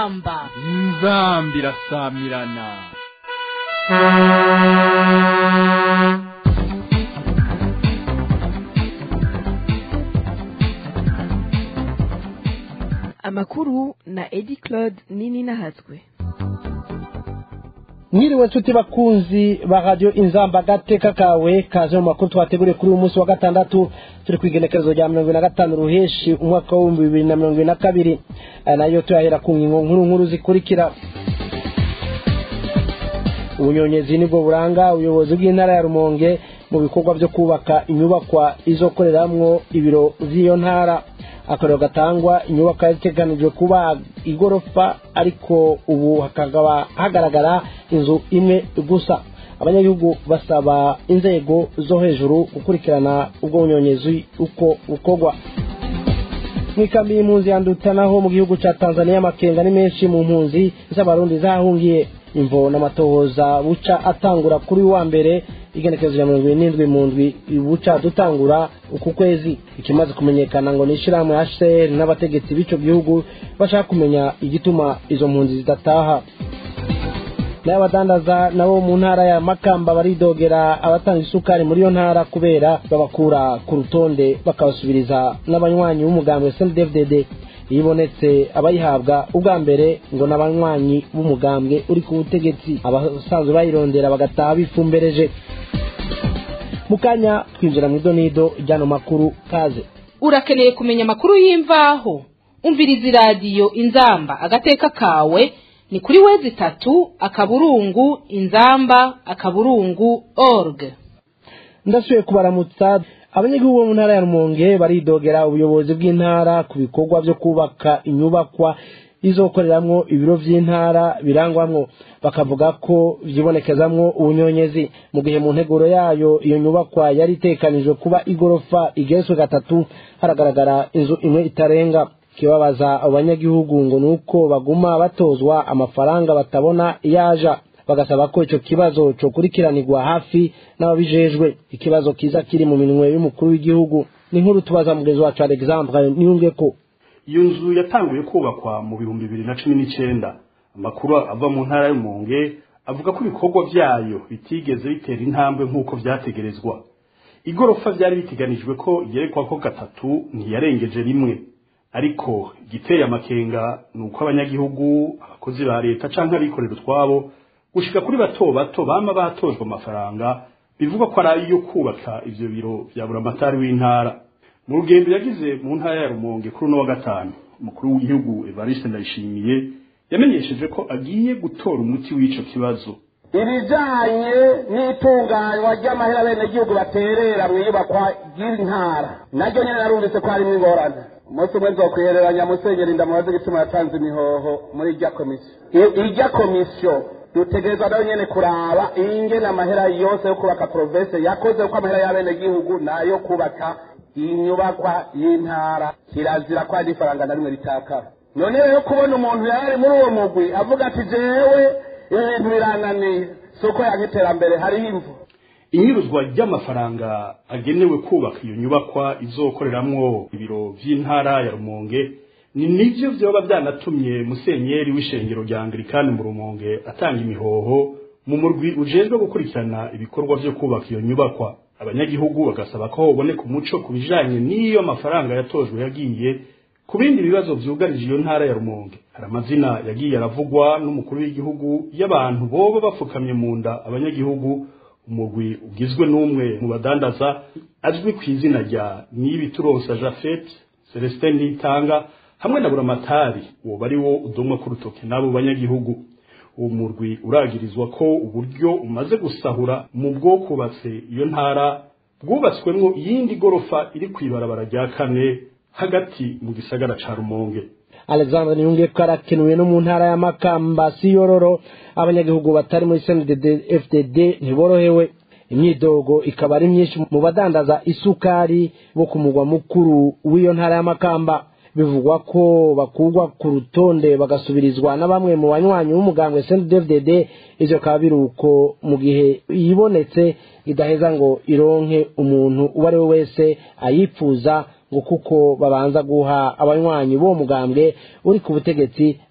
inzamba inzamba irasamirana amakuru na edi claude nini nahatswe mwiriwe nshuti bakunzi ba radiyo inzamba agateka kawe kaje mu makuru twateguriye kuri uyu munsi wa gatandatu turi ku igenekerezo rya mirongo na gatanu ruheshi umwaka w'ibihumbi bibiri na mirongo na kabiri aya nayo tuyahera ku ngingo nkuru nkuru zikurikira ubunyonyezi nibwo buranga ubuyobozi bw'intara ya rumonge mu bikorwa byo kubaka inyubakwa izokoreramwo ibiro by'iyo ntara akarero gatangwa inyubako yateganijwe kuba igorofa ariko ubu hakaba hagaragara inzu imwe gusa abanyagihugu basaba inzego zo hejuru gukurikirana ubwo bunyonyezi uko bukorwa mu ikambi y'impunzi yandutanaho mu gihugu cya tanzania amakenga ni menshi mu mpunzi z'abarundi zahungiye imvo n'amatohoza buca atangura kuri wa mbere igenekerezo rya mirongo irindwi mu ndwi buca dutangura uku kwezi ikimaze kumenyekana ngo ni ishyirahamwe hcr n'abategetsi b'icyo gihugu bashaka kumenya igituma izo mpunzi zidataha n'abadandaza nabo mu ntara ya makamba baridogera abatanga isukari muri iyo ntara kubera babakura ku rutonde bakabasubiriza n'abanywanyi b'umugambwe snddfdd iyo ibonetse abayihabwa ubwa mbere ngo ni abanywanyi b'umugambwe uri ku butegetsi abasanzwe bayirondera bagataha bifumbereje mu kanya twinjira mu idonido ry'ano makuru kaze urakeneye kumenya amakuru y'imvaho umviriza iradiyo inzamba agateka kawe ni kuri wezi itatu akaburungu inzamba akaburungu org ndasubiye kubaramutsa abanyagihugu bo mu ntara ya rumonge baridogera ubuyobozi bw'intara ku bikorwa byo kubaka inyubakwa izokoreramwo ibiro by'intara birangwamwo bakavuga ko vyibonekezamwo ubunyonyezi mu gihe mu nteguro yayo iyo nyubakwa yari itekanijwe kuba igorofa igeretswe gatatu haragaragara inzu imwe itarenga kibabaza abo banyagihugu ngo nuko baguma batozwa amafaranga batabona iyaja bagasaba ko icyo kibazo cokurikiranirwa hafi n'ababijejwe ikibazo kiza kiri mu minwe y'umukuru w'igihugu ni nkuru tubaza mugenzi wacu alexandre niyunge ko iyo nzu yatanguye kubakwa mu bihumbi bibiri na cumi n'icyenda amakuru ava mu ntara y'umunge avuga ko ibikorwa byayo bitigeze bitera intambwe nk'uko byategerezwa igorofa byari biteganijwe ko igerekwa ko gatatu ntiyarengeje rimwe ariko igiteye amakenga ni uko abanyagihugu abakozi ba leta cyangwa abikorera utwabo gushika kuri bato bato bama batojwe amafaranga bivugwa ko ari ayo kubaka ivyo biro vya buramatari w'intara mu rugendo yagize mu ntara ya rumonge kuri uno wa gatanu umukuru w'igihugu evariste ndayishimiye yamenyesheje ko agiye gutora umuti w'ico kibazo ibijanye n'itunganywa ry'amahera abenegihugu baterera mu iyubakwa ry'intara naryo nyene narumvise ko harimwo ingorane umunsi umwe nzokwihereranya musenyeri ndamubaze igituma yatanze imihoho muri irya komisiyo irya komisiyo dutegerezwa nayo nyene kuraba ingene amahera yose yo kubaka province yakoze ko amahera y'abenegihugu nayo kubaka inyubakwa y'intara kirazira ko hari ifaranga na rimwe ritakara none rero kubona umuntu yari muri uwo mugwi avuga ati jewe ibintu birananiye si uko yanka iterambere hariho imvu inyuruzwa ry'amafaranga agenewe kubaka iyo nyubakwa izokoreramwo ibiro vy'intara ya rumonge ni nivyo vyoba vyanatumye musenyeri w'ishengero rya anglikani mu rumonge atanga imihoho mu murwi ujejwe gukurikirana ibikorwa vyo kubaka iyo nyubakwa abanyagihugu bagasaba ko hoboneka umuco ku bijanye n'iyo amafaranga yatojwe yagiye ku bindi bibazo vyugarije iyo ntara ya rumonge hari amazina yagiye aravugwa n'umukuru w'igihugu y'abantu boba bapfukamye mu nda abanyagihugu umugwi ugizwe n'umwe mu badandaza azwi ku izina rya niyibituronsa jafet celestin nitanga hamwe na buramatari uwo bari wo udomwa ku rutoke n'abo banyagihugu uwo murwi uragirizwa ko uburyo umaze gusahura mu bwo kubatse iyo ntara bwubatswemwo iyindi gorofa iri kw'ibarabara rya kane hagati mu gisagara ca rumonge alexandre niyunge ko arakenuwe no mu ntara ya makamba si yororo abanyagihugu batari muri cndd fdd ntiborohewe imyidogo ikaba ari myinshi mu badandaza isukari bo ku mugwa mukuru w'iyo ntara ya makamba bivugwa ko bakurwa ku rutonde bagasubirizwa na bamwe mu banywanyi b'umugambwe cndd ivyo bikaba biri uko mu gihe yibonetse idaheza ngo ironke umuntu uwo ari we wese ayipfuza ngo kuko babanza guha abanywanyi b'uwo mugambwe uri ku butegetsi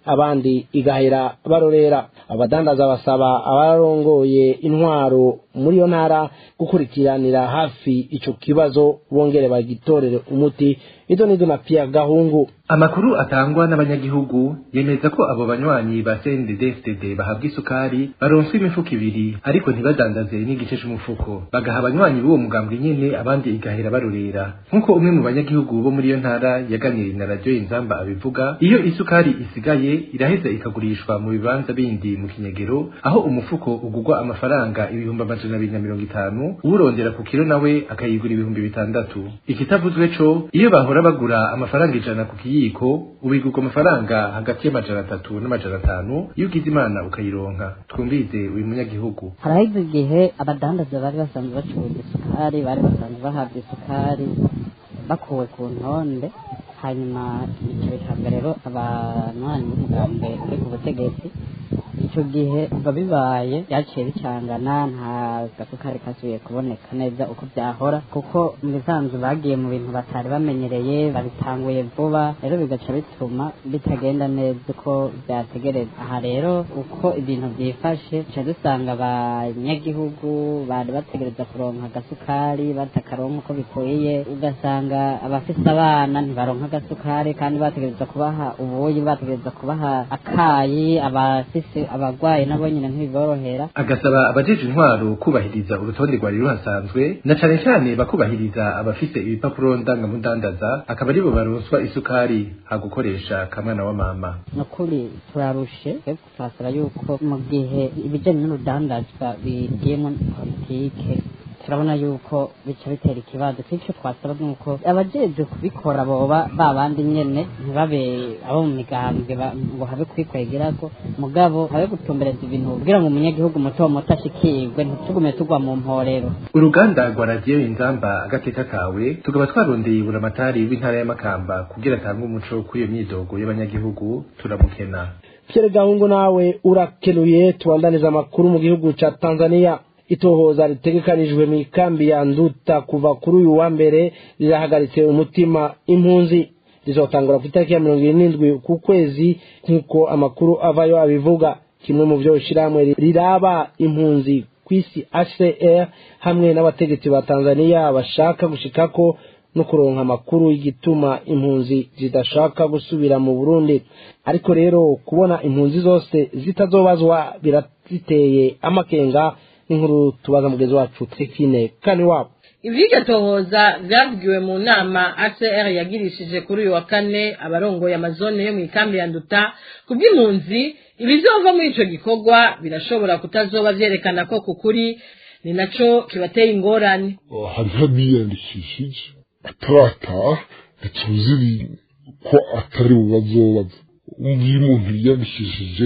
abandi igahera barorera abadandaza basaba abarongoye intwaro muri iyo ntara gukurikiranira hafi ico kibazo bongere bagitorere umuti ido nido na Pierre Gahungu amakuru atangwa n'abanyagihugu yemeza ko abo banywanyi ba CNDD-FDD bahabwa isukari baronswa imifuko ibiri ariko ntibadandaze n'igice c'umufuko bagaha abanywanyi b'uwo mugambwe nyene abandi igahera barorera nk'uko umwe mu banyagihugu bo muri iyo ntara yaganiriye na radiyo inzamba abivuga iyo isukari isigaye iraheza ikagurishwa mu bibanza bindi mu kinyegero aho umufuko ugurwa amafaranga ibihumbi amajana abiri na mirongo itanu uwurondera ku kiro nawe akayigura ibihumbi bitandatu ikitavuzwe co iyo bahora bagura amafaranga ijana ku kiyiko ubigurwa amafaranga hagati y'amajana atatu n'amajana atanu iyo ugize imana ukayironka twumvize uyu munyagihugu haraheze igihe abadandaza bari basanzwe bacuruza isukari bari basanzwe bahabwa isukari bakuwe ku ntonde hanyuma icyo bihabwa rero abanywanyi b'umugambwe uri ku butegetsi icyo gihe biba bibaye byaciye bicangana nta gasukari kasubiye kuboneka neza uko byahora kuko mu bisanzwe bagiye mu bintu batari bamenyereye babitanguye vuba rero bigaca bituma bitagenda neza uko byategereza aha rero uko ibintu byifashe duca dusanga abanyagihugu bari bategereza kuronka agasukari batakaronka uko bikwiye ugasanga abafise abana ntibaronka agasukari kandi bategereza kubaha ubuyi bategereza kubaha akayi abafise abagwayi nabo nyine ntibiborohera agasaba abajeje intwaro kubahiriza urutonde rwari ruhasanzwe na cane cane bakubahiriza abafise ibipapuro ndangamudandaza akaba aribo baronswa isukari hagukoresha kamwana wa mama nukuri turarushe twebwe turasaba yuko mu gihe ibijanye n'urudandazwa bigiyemo politike turabona yuko bica bitera ikibazo icyo twasaba ni uko abajejwe kubikora boba ba bandi nyene ntibabe abo mu migambwe ba- ngo habe kwikwegerako mugabo habe gutumbereza ibintu kugira ngo umunyagihugu muto muto ashikirwe ntitugume tugwa mu mporero uruganda rwa radiyo inzamba agateka kawe tukaba twarondeye buramatari w'intara y'amakamba kugira atange umuco kuri iyo myidogo y'abanyagihugu turamukena Pierre Gahungu nawe urakenuye tubandaniza amakuru mu gihugu ca Tanzania itohoza ritegekanijwe mu ikambi ya Nduta kuva kuri uyu wa mbere rirahagaritse umutima impunzi rizotangura ku itariki ya mirongo irindwi ku kwezi nk'uko amakuru avayo abivuga kimwe mu byo shirahamwe riraba impunzi ku isi HCR hamwe n'abategetsi ba Tanzania bashaka gushikako no kuronka amakuru y'igituma impunzi zidashaka gusubira mu Burundi ariko rero kubona impunzi zose zitazobazwa biraziteye amakenga n'inkuru tubaza mugenzi wacu Trifine kani wabo ivyiryo tohoza vyavugiwe mu nama ACR yagirishije kuri uyu wa kane abarongoye amazone yo mu ikambi ya Nduta kubw'impunzi ibizova muri ico gikorwa birashobora kutazoba vyerekana ko kukuri ni naco kibateye ingorane hariho abiyandikishije atarataha ntituzi ko atari bubazobaza umva iyo umuntu yiyandikishije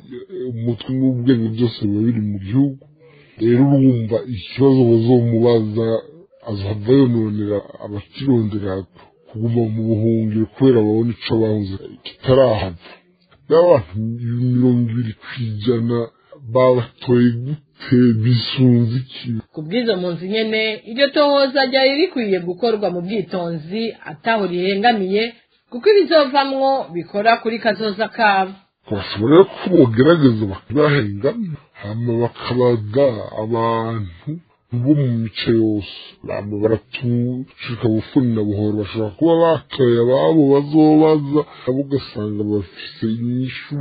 umutwe n'ubwenge byose biba biri mu gihugu rero urumva ikibazo bazomubaza azava yononera abakirondera kuguma mu buhungiro kubera babona ico bahuze kitarahava n'abantu mirongo ibiri ku ijana babatoye gute bisunze iki kubw'izo mpunzi nyene iryo tohoza ryari rikwiye gukorwa mu bwitonzi ataho rihengamiye kuko ibizovamwo bikora kuri kazoza kabo bashobora rero ko bogerageza bakabahengana hama bakabaga abantu bo mu mice yose bama baratucika bufuni na buhoro bashobora kuba batoye ababo bazobaza abo ugasanga bafise inyishu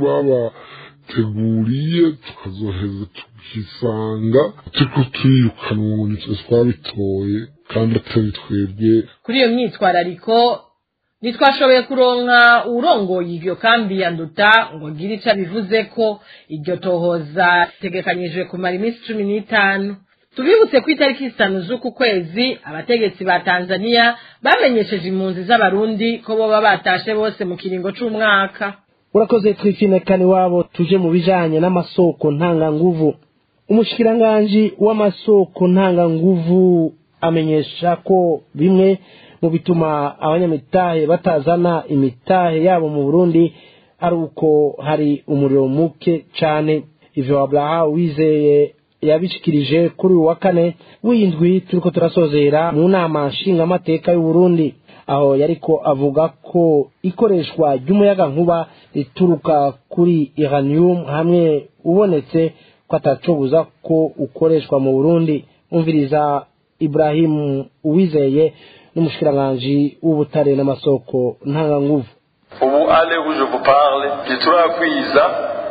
babateguriye tukazoheza tukisanga turiko turirukanwa ngo nitwe twabitoye kandi atari twebwe kuri iyo myitwarariko ntitwashoboye kuronka uwurongoye iryo kambi ya nduta ngo agire ico abivuze ko iryo tohoza ritegekanyijwe kumara iminsi cumi n'itanu tubibutse ko itariki zitanu z'uku kwezi abategetsi ba tanzania bamenyesheje impunzi z'abarundi ko boba batashe bose mu kiringo c'umwaka urakoze Trifine kani wabo tuje mu bijanye n'amasoko ntanganguvu umushikiranganji w'amasoko ntanganguvu amenyesha ko bimwe mu bituma abanyamitahe batazana imitahe yabo mu Burundi ari uko hari umuriro muke cane ivyo Abraha wizeye yabishikirije kuri uyu wa kane w'indwi turiko turasozera mu nama nshingamateka y'u Burundi aho yariko avuga ko ikoreshwa ry'umuyagankuba rituruka kuri iranium hamwe ubonetse ko atacobuza ko ukoreshwa mu burundi umviriza ibrahim uwizeye n'umushikiranganji w'ubutare n'amasoko ntanganguvu ubu ale où je vous parle ntiturakwiza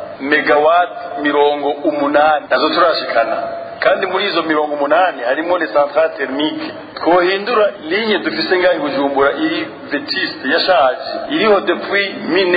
megawati mirongo umunani nazo turashikana kandi muri izo mirongo umunani harimo les centrales thermique twohindura ligne dufise ngaho i bujumbura iri vetiste yashaje iriho depuis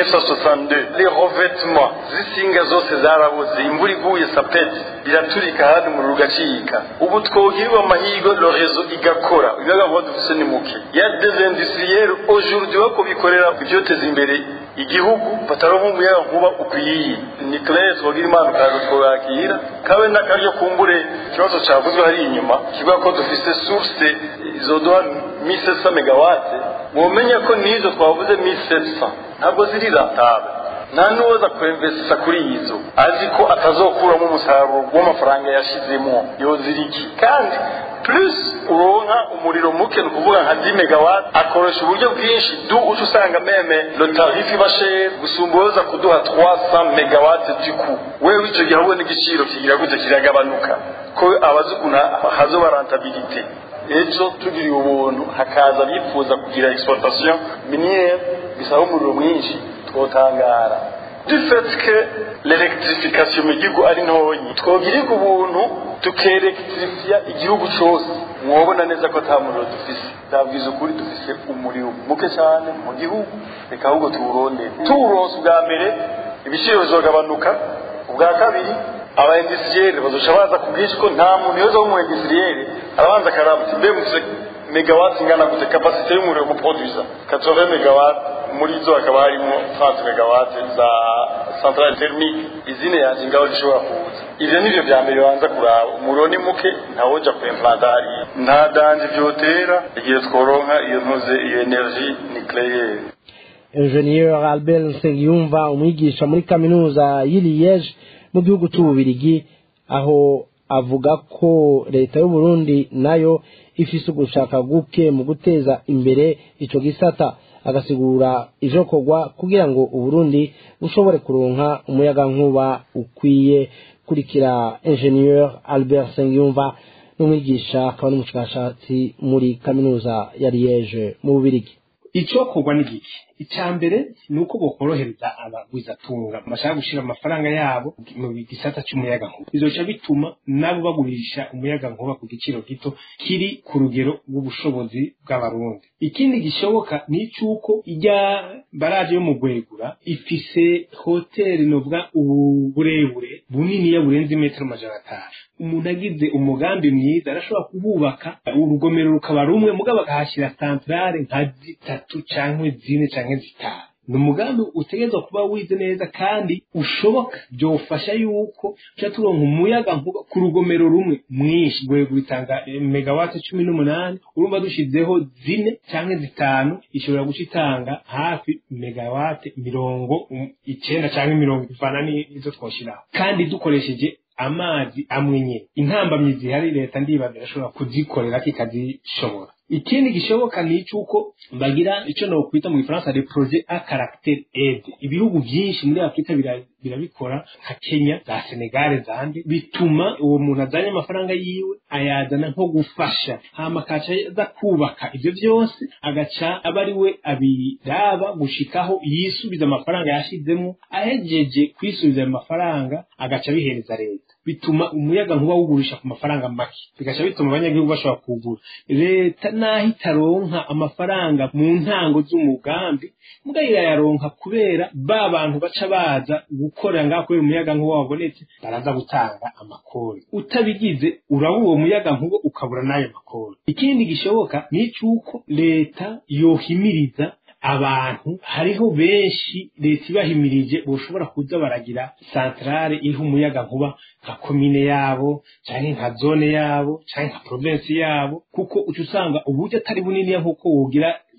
1962 les revêtements z'isinga zose zarabuze imvura iguye sapeti biraturika handi umuriro ugacika ubu twogirirwa amahirwe le réseau igakora ibiyagankuba dufise ni muke ya des industriels aujourd'hui bako bikorera ivyoteza imbere igihugu bataronka umuyagankuba ukwiye nucleaire twogira imana ukaza twakira kabe n'akaryo kumbure ikibazo cavuzwe hari inyuma kivuga ko dufise source izoduha 1700 megawate mumenya ko nizo twavuze 1700 ntabwo ziri rentable nta n'uwoza kwemvesisa kuri izo azi ko atazokuramo umusaruro w'amafaranga yashizemo yoziriki kandi plus uronka umuriro muke ni ukuvuga nka 10 megawatt akoresha uburyo bwinshi du uca usanga meme le tarif iba cher gusumba uwoza kuduha 300 megawatt du coup wewe ico gihe ahubwo n'igiciro kigira gute kiragabanuka ko abazi ukuntu hazoba rentabilité ejo tugiriye ubuntu hakaza bifuza kugira exploitation minière bisaba umuriro mwinshi twotangara du fait que l'électrification mu gihugu ari ntonyi twogirirwa ubuntu tukerektrifiya igihugu cose mwobona neza ko ata muriro dufise ndabwiza ukuri dufise umuriro muke cyane mu gihugu reka ahubwo tuwurondere tuwuronse ubwa mbere ibiciro bizogabanuka ubwa kabiri aba industriel bazoca baza ku bwinshi ko nta muntu yoza w'umu industriel arabanza akaramutse mbe mufise megawati ingana gute kapasite y'umuriro muproduisa 80 megawati muri zo hakaba harimo 30 megawati za centrale thermique izine yanjye ngaho zishobora kuza ivyo nivyo vya mbere banza kuraba umuriro ni muke ntawoja kuimplanta hariya nta danje vyotera igihe tworonka iyo ntuze iyo energie nucléaire ingenieur albert nsengiyumva umwigisha muri kaminuza y'i liege mu gihugu cy'ububirigi aho avuga ko leta y'u Burundi nayo ifise ugushaka guke mu guteza imbere ico gisata agasigura ijokorwa kugira ngo uburundi bushobore kuronka umuyagankuba ukwiye kurikira ingenieur albert nsengiyumva n'umwigisha akaba n'umushakashatsi muri kaminuza ya liege mu bubirigi icokorwa ni giki icya mbere ni uko bokorohereza abagwizatunga bashaka gushyira amafaranga yabo mu gisata cy'umuyagankuba bizoca bituma nabo bagurisha umuyagankuba ku giciro gito kiri ku rugero rw'ubushobozi bw'abarundi ikindi gishoboka ni icy'uko ijya baraje yo mu gwegura ifise hoteli novuga uburebure buniniya burenze imetero amajana atanu umuntu agize umugambi mwiza arashobora kuhubaka urugomero rukaba rumwe mugabo akahashyira santarare nka zitatu cyangwa zine cyangwa zitanu ni umugambi utegerezwa kuba wize neza kandi ushoboka byofasha yuko tuca turonka umuyaga nkuba ku rugomero rumwe mwinshi rwego bitanga megawati cumi n'umunani urumva dushyizeho zine cyangwa zitanu ishobora guca itanga hafi megawati mirongo icyenda cyangwa mirongo ivana n'izo twashyiraho kandi dukoresheje amazi amwe nyine intambamyi zihari leta ndibaza irashobora kuzikorera kikazishobora ikindi gishoboka ni icy'uko bagira icyo nokwita mu gifaransa le projet a caractère aide ibihugu byinshi muri afurika birabikora nka kenya za senegale zandi bituma uwo muntu azanye amafaranga yiwe ayazana nko gufasha hama akaca aza kubaka ibyo byose agaca aba ari we abiraba gushikaho yisubiza amafaranga yashizemo ahejeje kwisubiza ayo mafaranga agaca abihereza leta bituma umuyaga nkuba wugurisha ku mafaranga make bigaca bituma abanyagihugu bashobora kugura leta naho itaronka amafaranga mu ntango z'umugambi mbwa irayaronka kubera ba bantu baca baza gukorera ngaho kubera umuyaga nkuba wabonetse baraza gutanga amakori utabigize uraba uwo muyaga nkuba ukabura n'ayo makori ikindi gishoboka ni icy'uko leta yohimiriza abantu hariho benshi leta ibahimirije boshobora kuza baragira santarare iriho umuyaga nkuba nka komine yabo cyangwa nka zone yabo cyangwa nka provinsi yabo kuko uca usanga uburyo atari buniniya nk'uko wogira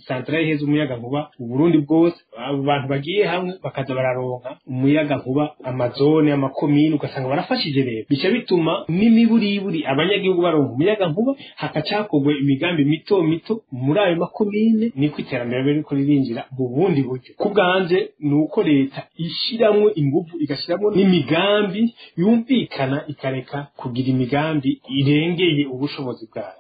santarari iheza umuyaga nkuba uburundi bwose abo bantu bagiye hamwe bakaza bararonka umuyaga nkuba amazone amakomini ugasanga barafashije rero bica bituma n'imiburiburi abanyagihugu baronka umuyaga nkuba hakacakorwa imigambi mito mito muri ayo makomine niko iterambere ririko ririnjira mu bundi buryo ku bwanje ni uko leta ishiramwo ingufu igashiramwo n'imigambi yumvikana ikareka kugira imigambi irengeye ubushobozi bwayo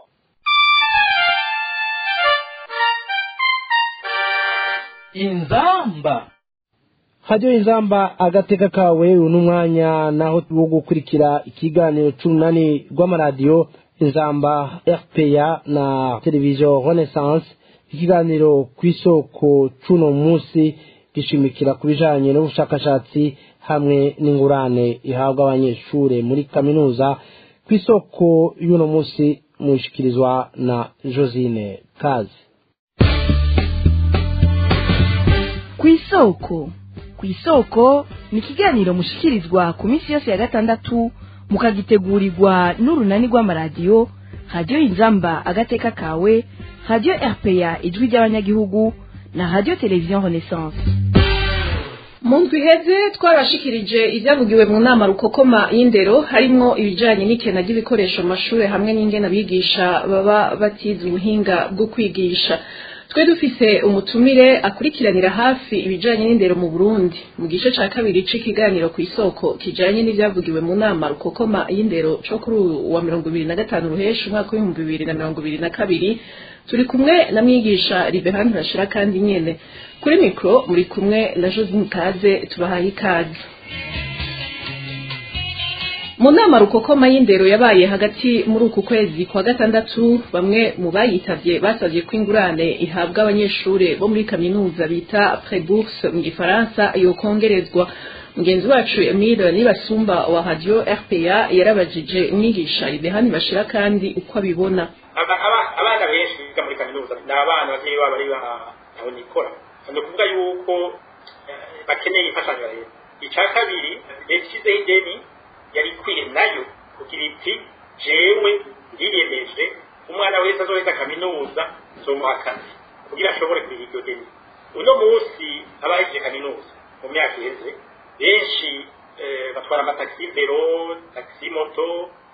inzamba hajyo inzamba agateka kawe uyu ni umwanya naho wo gukurikira ikiganiro c'umunani rw'amaradiyo inzamba rpa na televiziyo renaissance ikiganiro ku isoko c'uno munsi gishimikira ku bijanye n'ubushakashatsi hamwe n'ingurane ihabwa abanyeshure muri kaminuza ku isoko y'uno munsi mushikirizwa na josine kazi ku isoko ku isoko ni ikiganiro mushikirizwa ku minsi yose ya gatandatu mukagitegurirwa n'urunani rw'amaradiyo radiyo inzamba agateka kawe radiyo rpa ijwi ry'abanyagihugu na radiyo televiziyo renaissance mu ndwi iheze twarashikirije ibyavugiwe mu nama rukokoma y'indero harimwo ibijyanye n'ikena ry'ibikoresho mu mashuri hamwe n'ingena abigisha baba batize ubuhinga bwo kwigisha twe dufise umutumire akurikiranira hafi ibijanye n'indero mu Burundi mu gice ca kabiri c'ikiganiro ku isoko kijanye n'ivyavugiwe mu nama rukokoma y'indero co kuri wa mirongo ibiri na gatanu ruhesha umwaka w'ibihumbi bibiri na mirongo ibiri na kabiri turi kumwe na mwigisha Liberand Rashira kandi nyene kuri mikro muri kumwe na Josine Kaze tubahaye ikaze mu nama rukokoma y'indero yabaye hagati muri uku kwezi kwa gatandatu bamwe mu bayitavye basavye ko ingurane ihabwa abanyeshure bo muri kaminuza bita prebourse mu gifaransa yokongerezwa mugenzi wacu Emile Nibasumba wa radio RPA yarabajije umwigisha Ibehani bashira kandi uko abibona abana benshi biga muri kaminuza ni abana abavyeyi babo ari aho nikora ni ukuvuga yuko bakeneye imfashanyo rero icya kabiri leta ishyizeho ideni yari ikwiye nayo kugira iti jewe ndiyemeje umwana wese azoheza kaminuza zomuha akazi kugira ashobore kuriha iryo deni uno munsi abahejeje kaminuza mu myaka iheze benshi batwara amatagisi vero tagisi moto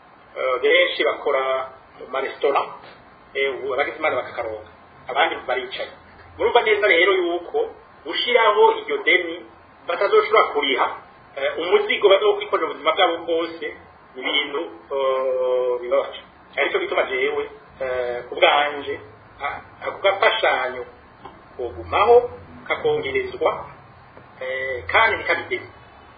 benshi bakora mu maresitora abagize imana bakakaronka abandi baricaye murumva neza rero yuko gushiraho iryo deni batazoshobora kuriha umuzigo bazokwikorera ubuzima bwabo bwose ni ibintu bibabaje aricyo gituma jewe ku bwanje ako gafashanyo kogumaho kakongerezwa kandi ntikabigeze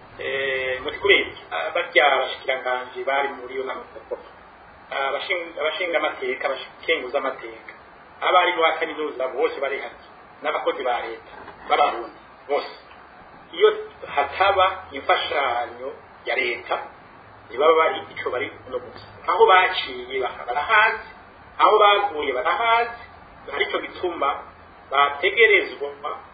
muti kubera iki barya abashikiranganji bari muri iyo nama gukora abashinga amateka abakenguza amateka abarimu ba kaminuza bose bari hati n'abakozi ba leta b'abarundi bose iyo hataba imfashanyo ya leta ntibaba bari ico bari no gusa aho baciye barahazi aho baguye barahazi aricyo gituma bategerezwa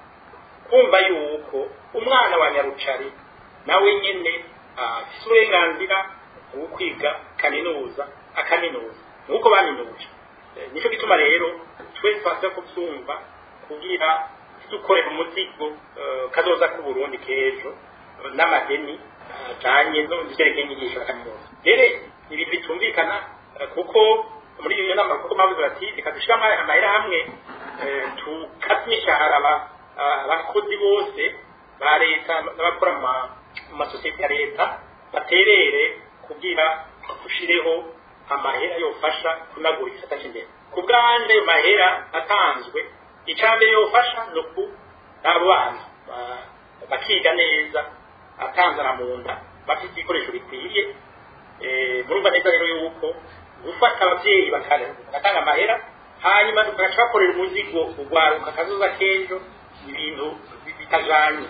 kumva yuko umwana wa nyarucari nawe nyene afise uburenganzira bwo kwiga kaminuza akaminuza nuko baminuje nicyo gituma rero twese twaza kubyumva kugira dukorera umuzigo kazoza ku Burundi k'ejo n'amadeni ajanye n'ivyerekeye inyigisho ya kaminuza rero ibintu bitumvikana kuko muri iyo nama kuko bavuze bati reka dushiramo amahera hamwe tukate imishahara abakozi bose ba leta n'abakora mu masosiyete ya leta baterere kugira dushireho amahera yofasha kunagura igisata cy'imbere ku bwanje ayo mahera atanzwe icambere yofasha ni uku abo bana bakiga neza atanzana mu nda bafite ibikoresho bikwiriye murumva neza rero yuko gufata ababyeyi bagatanga amahera hanyuma bagaca bakorera umuzigo urwaruka kazoza k'ejo ibintu bitajanye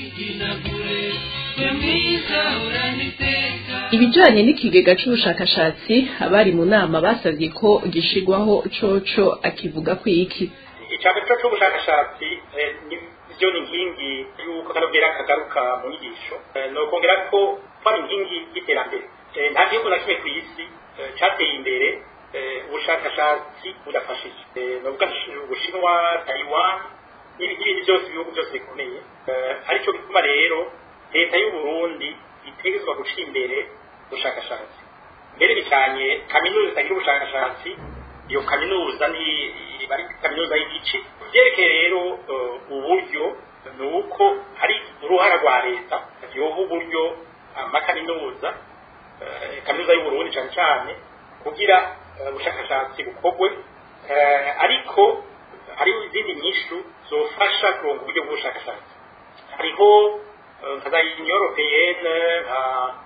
ibijanye n'ikigega c'ubushakashatsi abari mu nama basavye ko gishigwaho coco akivuga ko iki icambere co c'ubushakashatsi nivyo ni inkingi y'uko kanobwera kagaruka mu nyigisho nokongera ko kwari inkingi y'iterambere nta gihugu na kimwe kw'isi cateye imbere ubushakashatsi budafashije novuga ubushinwa taiwan n'ibindi byose ibihugu byose bikomeye aricyo bituma rero leta y'u Burundi itegerezwa guca imbere ubushakashatsi mbere bijanye kaminuza itagira ubushakashatsi iyo kaminuza ni bari kaminuza y'igice vyerekeye rero uburyo ni uko hari uruhara rwa leta yoha uburyo amakaminuza kaminuza y'u Burundi cyane cyane kugira ubushakashatsi bukorwe ariko hariho izindi nyishu zofasha kuronga uburyo bw'ubushakashatsi hariho nka za union européenne nka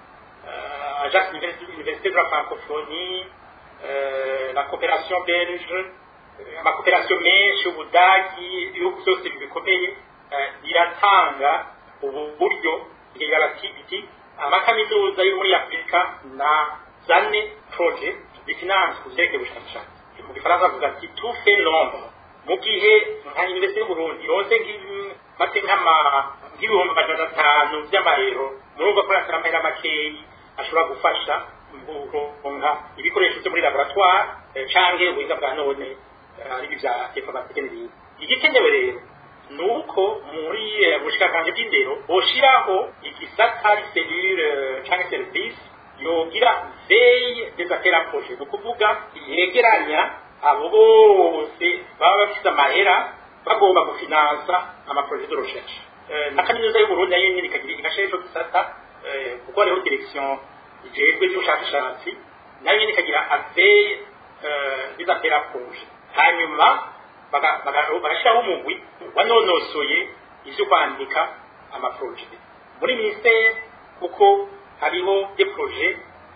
agence université de la francophonie la coopération belge amakooperasiyo menshi ubudagi ibihugu byose bikomeye biratanga ubu buryo bigira bati biti amakaminuza yo muri afurika na zane projet bifinance ku vyerekeye ubushakashatsi mu gifaransa bavuga ati tout fait nombre mu gihe nka université y'uburundi yose mate nk'ama nk'ibihumbi majana atanu by'amayero murumva ko yasara amahera makeyi ashobora gufasha kuronka ibikoresho byo muri laboratoire canke ubuhinga bwa none ari bya informatike n'ibindi igikenewe rero ni uko muri ubushikakanje bw'indero boshiraho igisata selule canke service yogira veille des affaires à projet ni ukuvuga yegeranya abo bose baba bafite amahera bagomba gufinansa amaproje de recherche na kaminuza y'uburundi nayo nyine ikagira igashira ico gisata kuko hariho direction ijejwe by'ubushakashatsi nayo nyine ikagira aveille des affaires à projet hanyuma bagashyiraho umugwi wanonosoye ibyo kwandika amaproje muri minisiteri kuko hariho de proje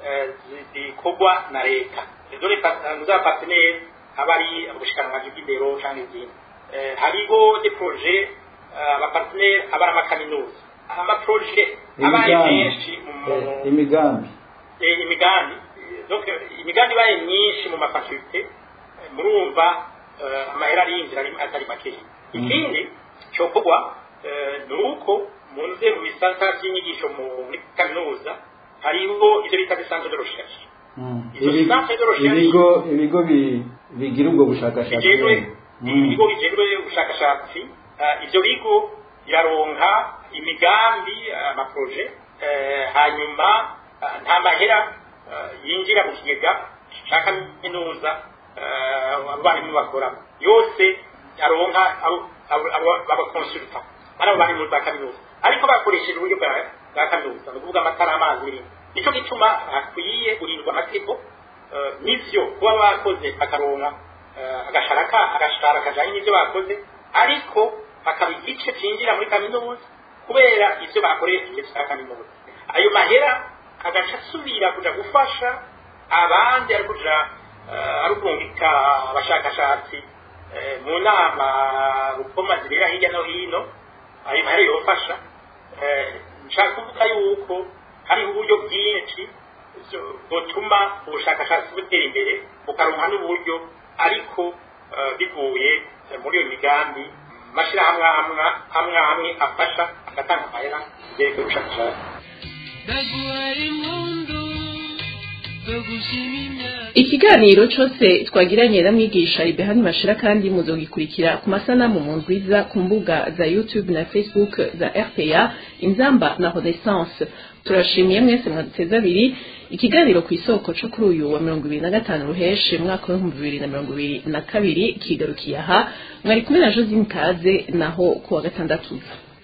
zikorwa na leta izo za partenere aba ari ubushikiranganji bw'indero cyangwa izindi hariho de proje abapartenere aba ari amakaminuza amaproje aba ari menshi imigambi imigambi imigambi ibaye myinshi mu mafakulte murumva amahera arinjira atari makeya ikindi cyokorwa ni uko mu nzego bisata by'inyigisho muri kaminuza hariho ibyo bita bisanzwe de recherche ibigo ibigo bigira ubwo bushakashatsi ibigo bijejwe ubushakashatsi ibyo bigo biraronka imigambi amaproje hanyuma nta mahera yinjira mu kigega cya kaminuza abarimu bakora yose aronka abakonsulta ari abo bari mu za kaminuza ariko bakoresheje uburyo bwa kaminuza ni ukuvuga amatara amazi n'ibindi nicyo gituma hakwiye kurindwa amategeko n'ivyo kuba bakoze bakaronka agashara agashara kajanye n'ivyo bakoze ariko hakaba igice cinjira muri kaminuza kubera ivyo bakoresheje vya kaminuza ayo mahera agaca asubira kuja gufasha abandi ari kuja ari ukurungika abashakashatsi mu nama rukoma zibera hirya no hino ayo mahera yofasha nshaka kuvuga yuko hariho uburyo bwinshi butuma ubushakashatsi butera imbere bukaronka n'uburyo ariko bivuye muri iyo migambi mashyirahamwe amwe amwe afasha agatanga amahera byerekeye ubushakashatsi ikiganiro cyose twagiranye na mwigisha ibehani bashira kandi muzogikurikira ku masanamu mu ndwiza ku mbuga za youtube na facebook za rpa inzamba na renaissance turashimiye mwese mwaduteze abiri ikiganiro ku isoko cyo kuri uyu wa mirongo ibiri na gatanu ruheshe mwaka w'ibihumbi bibiri na mirongo ibiri na kabiri kigarukiye aha mwari kumwe na josine kaze naho ku wa gatandatu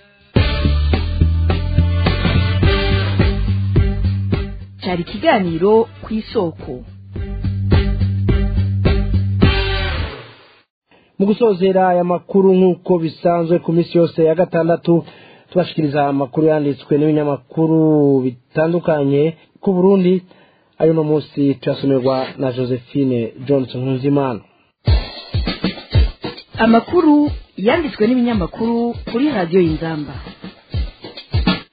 cyari ikiganiro ku isoko mu gusozera aya makuru nk'uko bisanzwe ku minsi yose ya gatandatu tubashikiriza amakuru yanditswe n'ibinyamakuru bitandukanye ku burundi ayo no munsi turasomerwa na josephine johnson nkuzimana amakuru yanditswe n'ibinyamakuru kuri radiyo y'inzamba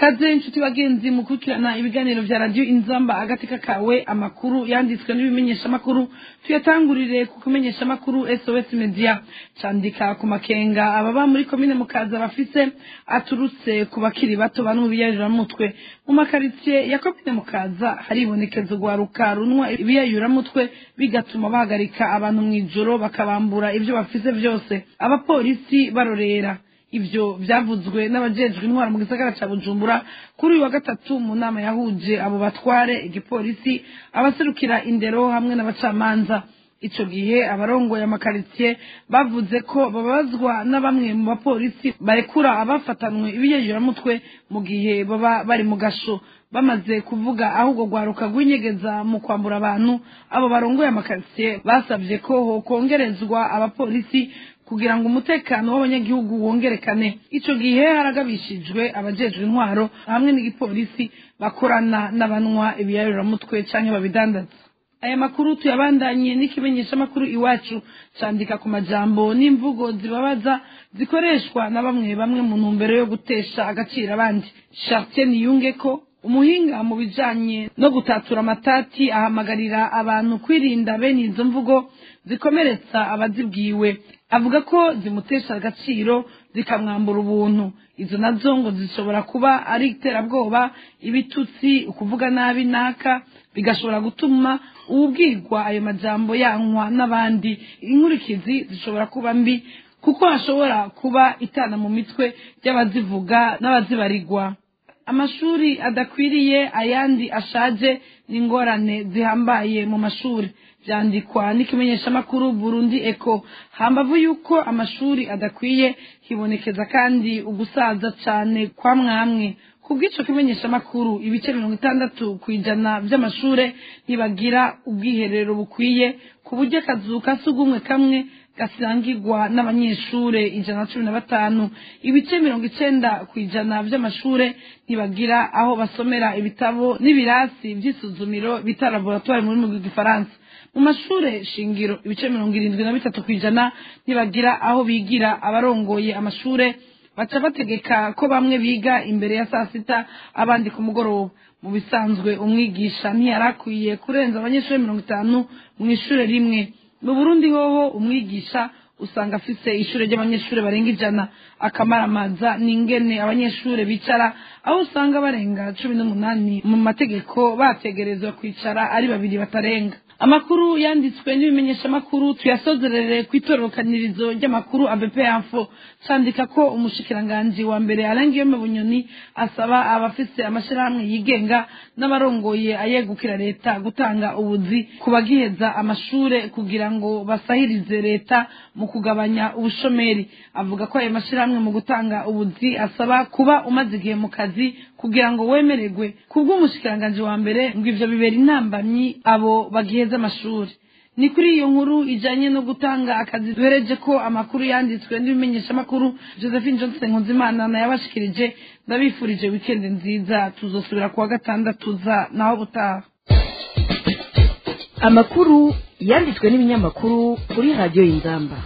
kaze inshuti bagenzi mukurikirana ibiganiro vya radiyo inzamba agateka kawe amakuru yanditswe n'ibimenyeshamakuru tuyatangurire ku kumenyeshamakuru sos media candika ku makenga ababa muri komine mukaza bafise aturutse ku bakiri bato bari mu biyayuramutwe mu makaritsiye ya komine mukaza haribonekeza urwaruka runwa ibiyayuramutwe bigatuma bahagarika abantu mw'ijoro bakabambura ivyo bafise vyose abapolisi barorera ivyo vyavuzwe n'abajejwe intwara mu gisagara ca bujumbura kuri uyu wa gatatu mu nama yahuje abo batware igipolisi abaserukira indero hamwe n'abacamanza ico gihe abarongoye amakaritsiye bavuze ko bababazwa na bamwe mu bapolisi barekura abafatanwe ibiyeyuramutwe mu gihe baba bari mu gasho bamaze kuvuga ahubwo rwaruka rw'inyegeza mu kwambura abantu abo barongoye amakaritsiye basabye ko hokongerezwa abapolisi kugira ngo umutekano w'abanyagihugu wongerekane ico gihe haragabishijwe abajejwe intwaro hamwe n'igipolisi bakorana n'abanywa ibiyayuramutwe canke babidandaza aya makuru tuyabandanye n'ikimenyeshamakuru iwacu candika ku majambo n'imvugo zibabaza zikoreshwa na bamwe bamwe mu ntumbero yo gutesha agaciro abandi Chartier Niyungeko umuhinga mu bijanye no gutatura amatati ahamagarira abantu kwirinda bene izo mvugo zikomeretsa abazibwiwe avuga ko zimutesha agaciro zikamwambura ubuntu izo nazo ngo zishobora kuba ari iterabwoba ibitutsi ukuvuga nabi naka bigashobora gutuma uwubwirwa ayo majambo yankwa n'abandi inkurikizi zishobora kuba mbi kuko hashobora kuba itana mu mitwe y'abazivuga n'abazibarirwa amashuri adakwiriye ayandi ashaje n'ingorane zihambaye mu mashuri byandikwa n'ikimenyeshamakuru burundi eko hambavu yuko amashuri adakwiye hibonekeza kandi ugusaza cyane kwa mwamwe ku bw'ico kimenyeshamakuru ibice mirongo itandatu ku ijana by'amashure ntibagira ubwiherero bukwiye ku buryo akazu ka sugumwe kamwe gasangirwa n'abanyeshure ijana na cumi na batanu ibice mirongo icenda ku ijana vy'amashure ntibagira aho basomera ibitabo n'ibirasi vy'isuzumiro bita laboratoire mu rurimi rw'igifaransa mu mashure shingiro ibice mirongo irindwi na bitatu ku ijana ntibagira aho bigira abarongoye amashure baca bategeka ko bamwe biga imbere ya saa sita abandi ku mugoroba mu bisanzwe umwigisha ntiyarakwiye kurenza abanyeshuri mirongo itanu mu ishure rimwe mu burundi hoho umwigisha usanga afise ishure ry'abanyeshuri barenga ijana akamaramaza n'ingene abanyeshuri bicara aho usanga barenga cumi n'umunani mu mategeko bategerezwa kwicara ari babiri batarenga amakuru yanditswe n'ibimenyeshamakuru tuyasozerere ku itororokanirizo ry'amakuru abp info candika ko umushikiranganji wa mbere arangiyome bunyoni asaba abafise amashirahamwe yigenga n'abarongoye ayegukira leta gutanga ubuzi ku bagiheza amashure kugira ngo basahirize leta mu kugabanya ubushomeri avuga ko ayo mashirahamwe mu gutanga ubuzi asaba kuba umaze igihe mu kazi kugira ngo wemererwe kubw'umushikiranganji wa mbere ngo ivyo bibera intambamyi abo bagiheza amashuri ni kuri iyo nkuru ijanye no gutanga akazi duhereje ko amakuru yanditswe n'ibimenyeshamakuru josephine johnson nkunzimana nayabashikirije ndabifurije wikendi nziza tuzosubira kuwa gatandatu za naho butaha amakuru yanditswe n'ibinyamakuru kuri radiyo y'inzamba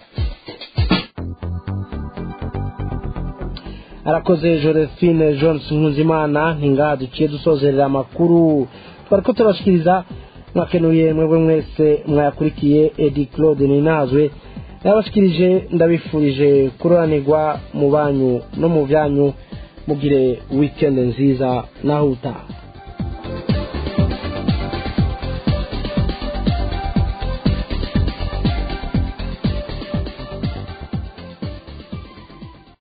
arakoze josephine johnson nkuzimana ntingaha duciye dusozerera amakuru twari ko turabashikiriza mwakenuye mwebwe mwese mwayakurikiye edi claude ninazwe yabashikirije ndabifurije kuroranirwa mu banyu no mu byanyu mugire wikendi nziza naho utaha